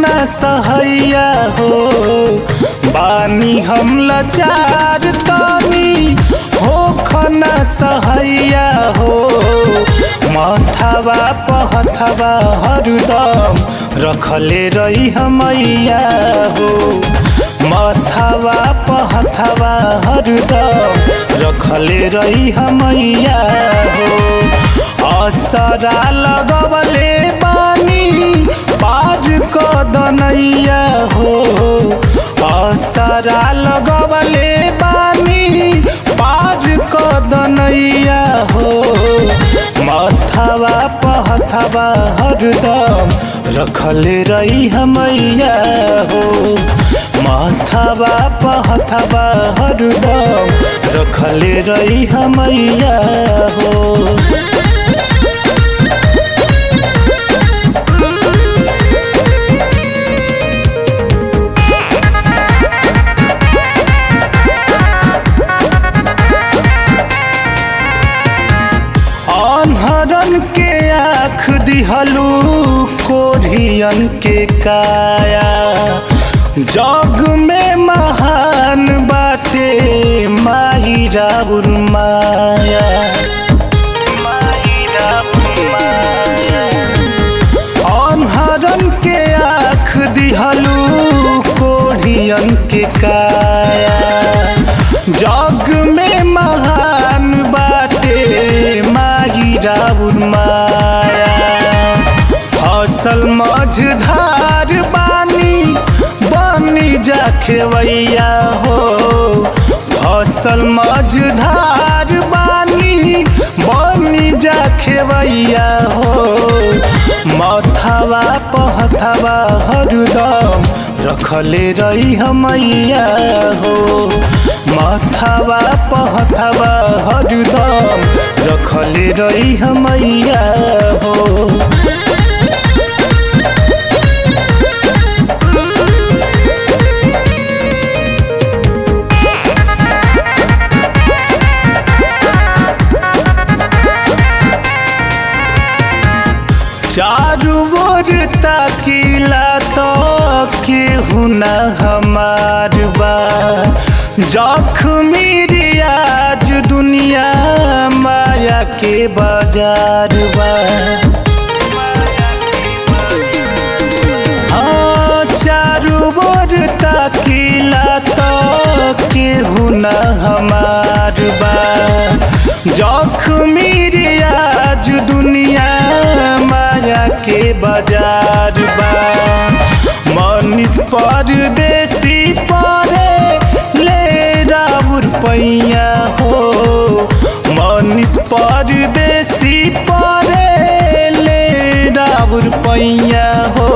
न सहैया हो बानी हम लाचार तनी हो खन सहैया हो मथवा पहथवा हरदम रखले रही हमैया हो मथवा पहथवा हरदम रखले रही हमैया हो असरा लगवले बानी पार कदनैया हो असरा लगवले बानी पार कदनैया हो मथवा पहथवा हरदम रखले रही हमैया हो मथवा पहथवा हरदम रखले रही हमैया हो अनहरन के आँख दिहलू कोढ़ियन के काया जग में महान बाटे माही राउर माया माही राउर माया अनहरन के आँख दिहलू कोढ़ियन के काया जग में महान बाटे माही राउर माया फसल मझधार बानी बनी जा खेवैया हो फसल मझधार बानी बनी जा खेवैया हो मथवा पहथवा हरदम रखले रही हमैया हो मथवा पहथवा हरदम रखले रही हमैया हो चारू ओर ताकिला तो केहू न हमार बा जख्मी रियाज दुनिया माया के बाजार बा हाँ, चारू ओर ताकिला तो केहू न हमार बा जख्मी रियाज दुनिया माया के बाजार बा मनीष परदेसी परे ले राउर पैया हो मनीष परदेसी परे ले राउर पैया हो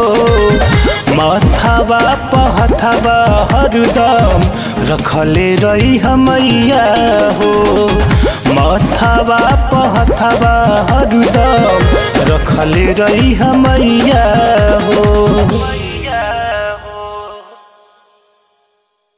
मथवा पहथवा हरदम रखले रही हमैया हो मथवा पहथवा हरदम रखले रही हमैया हो